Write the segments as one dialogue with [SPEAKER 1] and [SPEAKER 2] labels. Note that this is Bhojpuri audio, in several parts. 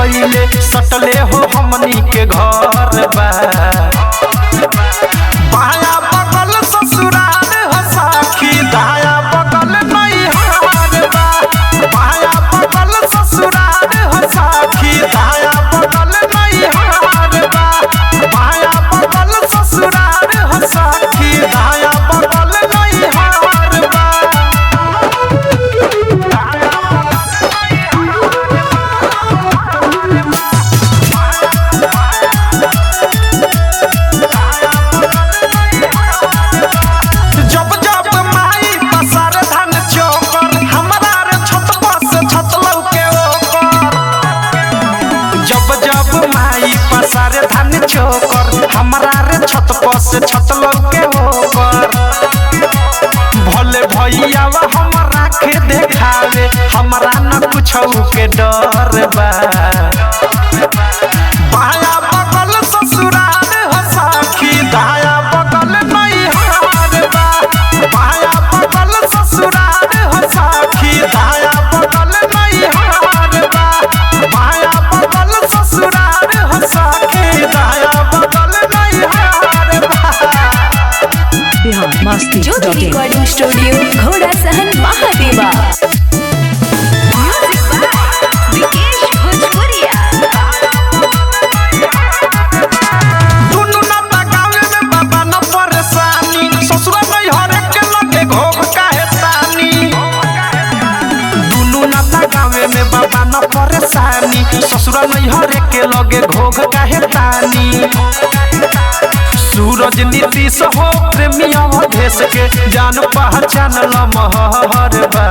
[SPEAKER 1] गईले सटले हो हमनी के घर बा बाया बगल ससुराल हो साखी दाया बगल नैहार बा बाया बगल ससुराल हो साखी दाया बगल नैहार बा बाया बगल ससुराल हो साखी दाया बगल नैहार बा जब जब माई पसार धान चौकर हमरा रे छत पर से छत लौके ओकर जब जब माई पसार धान चौकर हमरा रे छत पर से छत लौके ओकर भले भैया हमरा के देखावे हमरा न कुछ के डर बा बाया बगल ससुराल हो साखी दाया बगल नैहार बा बाया बगल ससुराल हो साखी दाया बगल नैहार बा बाया बगल ससुराल हो साखी दाया बगल नैहार बा
[SPEAKER 2] Bihar Masti
[SPEAKER 3] Jyoti
[SPEAKER 2] dot in
[SPEAKER 3] recording studio घोड़ा सहन महादेवा म्यूजिक बाय विकेश भोजपुरिया
[SPEAKER 1] दुनु नाता गावे में बाबा न परेशानी ससुरा नहीं हरे के लगे घोग काहे तानी दुनु नाता गावे में बाबा न परेशानी ससुरा नहीं हरे के लगे घोग काहे तानी सूरज नीतीश हो प्रेमी अवधेश के जान पहचान लमहर बा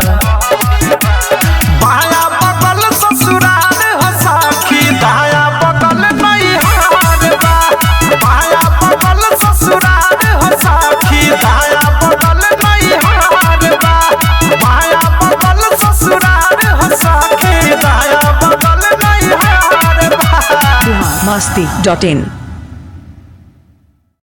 [SPEAKER 1] बाया बगल ससुराल हो साखी दाया बगल नैहार बा बाया बगल ससुराल हो साखी दाया बगल नैहार बा बाया बगल ससुराल हो साखी दाया बगल नैहार बा
[SPEAKER 2] बिहार मस्ती डॉट इन